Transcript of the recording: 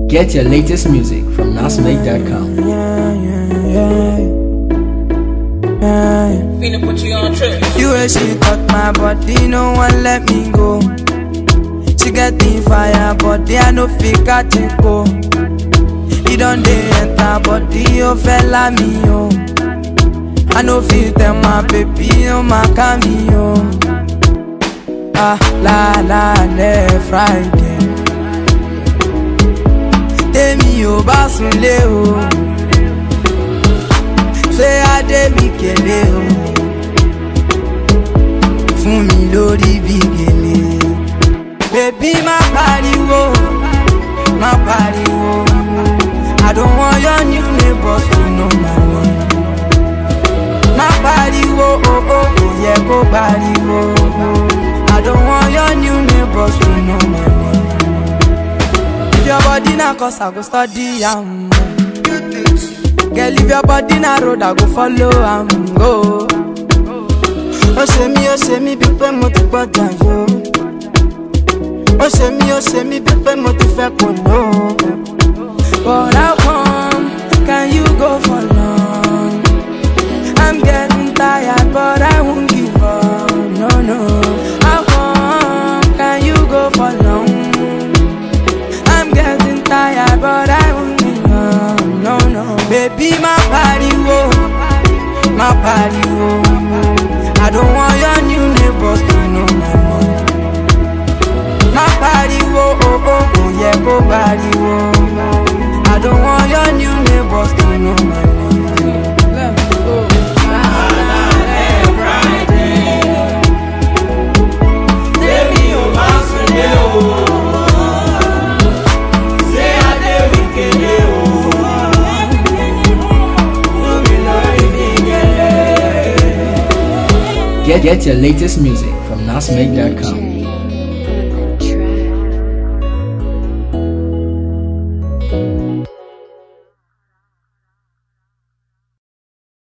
Get your latest music from nasmake.com. Yeah, yeah, yeah. Yeah. Finna put you on trip. You way she touch my body, no one let me go. She get the fire, body I no fit catch it go. He don't dey enter body, oh fella me oh. I no fit tell my baby, oh my cameo. Ah la la le Friday. Tèmi ò bá sunlé o. Ṣé Adé mi kélé o? fún mi lórí bí gèlè. Bèbí má pariwo, má pariwo. I don't want your new neighbors to know my name. Má pariwo, oh oh, kò yẹ kó pariwo. I don't want your new neighbors to know my name. If your body na cause I go study am. Girl, if your body na road, I go follow am go. ó ṣe mí ó ṣe mí bíi pé mo ti gbọ́dọ̀ yó ó ṣe mí ó ṣe mí bíi pé mo ti fẹ́ kò ló. But how come can you go for long? I'm getting tired but I won't give up, no no. How come can you go for long? I'm getting tired but I won't give up, no no. Baby má pariwo, má pariwo. I don't want your new neighbors to know my name. Má pariwo, oh oh, kò yẹ kó pariwo. I don't want your new neighbors to know my name. Let's go. Tèmi ò bá sunlé o. Ṣé Adé mi kélé o? Fún mi lórí bí gèlè. Get, get your latest music from nasmake.com.